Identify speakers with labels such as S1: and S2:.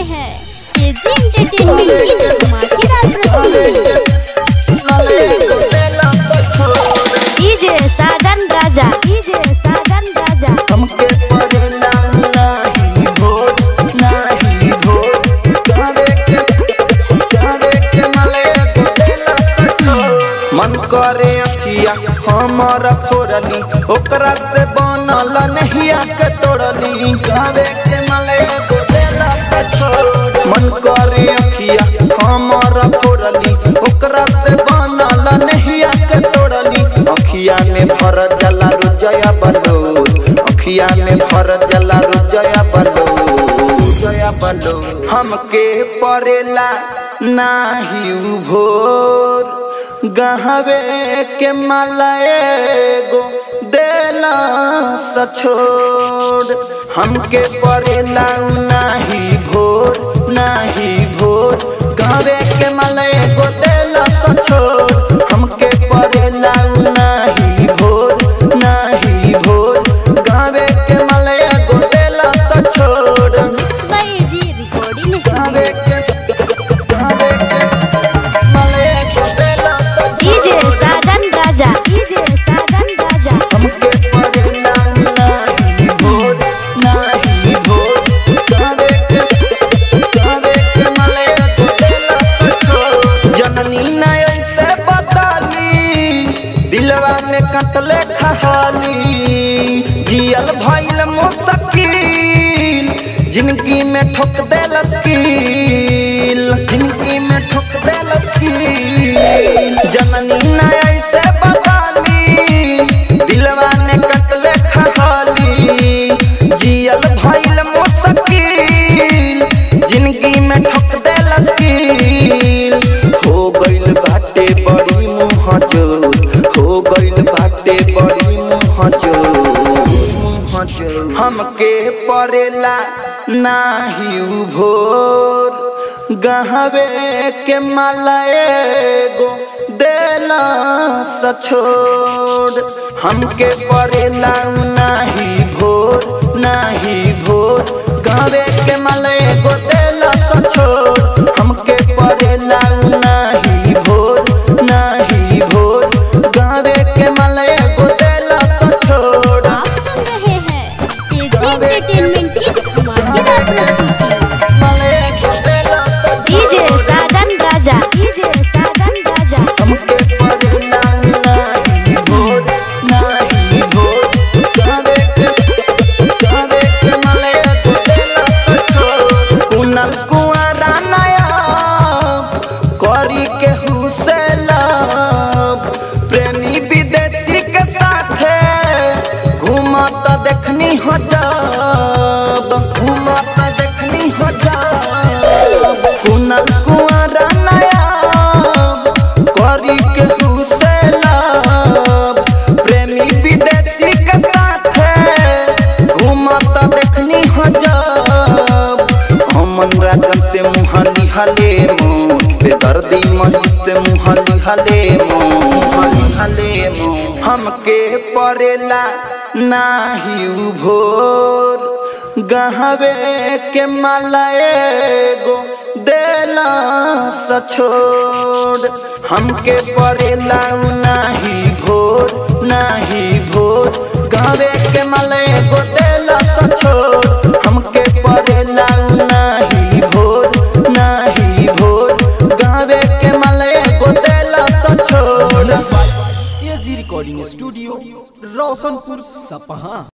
S1: हैं KG entertainment की धमाकेदार प्रस्तुति
S2: डीजे साधन राजा डीजे साधन राजा
S3: हमके परिणाम नाही भोर नाही भोर करे के करे के मले गोदेला सचो मन करे अखिया हमर फोरली ओकरा से बनल नहिया के तोड़ली करे के मले गोदेला सचो मन करे अखिया हमर फोरली ओकरा से बनल नहिया के तोड़ली अखिया में भर जला रुजया बलो अखिया में भर जला रुजया बलो रुजया बलो हमके परेला नाही उ भोर गहवे के मलाए गो देला सछोड़ हमके परेला उ नाही भोर नाही भोर गहवे के मलाए गो देला सछोड़ हमके परेला उ नाही भोर नाही भोर गहवे के मलाए गो देला सछोड़
S1: बाय एजी रिकॉर्डिंग
S3: गहवे
S1: स्टूडियो
S3: के गहवे के मलाए गो देला
S2: डीजे
S3: सछोड़
S2: साधन राजा डीजे साधन राजा
S3: हमके परिणाम नाही भोर नाही भोर करे के करे के मले गोदेला सचो जननी न ऐसे बताली दिलवा में कटले खहाली जियल भइल मुश्किल जिंदगी में ठोक देलस कील जिंदगी में ठोक देलस कील जननी न ऐसे बताली दिलवा में कटले खहाली जियल भइल मुश्किल जिंदगी में ठोक देलस कील हो गइल बाटे बड़ी मुँह जोर हो गइल बाटे बड़ी मुँह जोर मुँह जोर हमके परेला नाही उ भोर गहवे के मलाए गो देला सछोड़ हमके परेला उ नाही भोर नाही भोर गहवे के मलाए गो देला सछोड़ हमके परेला उ नाही भोर नाही भोर गहवे के मलाए गो देला सछोड़
S1: आप सुन रहे हैं केजी एंटरटेनमेंट की धमाकेदार प्रस्तुति
S3: मलाए गो देला
S2: डीजे
S3: सछोड़
S2: साधन राजा डीजे साधन राजा
S3: हमके परिणाम नाही भोर नाही भोर करे के करे के मले गोदेला सछोड़ कुनल कुआरा नया करी के हुसेला प्रेमी विदेशी के साथे घूमत देखनी हो जब घूमत देखनी हो जब कुनल कुआरा नया करी के हुसेला प्रेमी विदेशी के साथे घूमत देखनी हो जब हमन राजन से मुहाली हले मोर बेदर्दी मस्जिद से मुहाली हले मोर हले मोर हमके परेला नाही उ भोर गहवे के मलाए गो देला सछोड़ हमके परेला उ नाही भोर नाही भोर गहवे के मलाए गो देला सछोड़ हमके परेला उ नाही भोर नाही भोर गहवे के मलाए गो देला सछोड़
S4: एजी रिकॉर्डिंग स्टूडियो रोशनपुर सपहा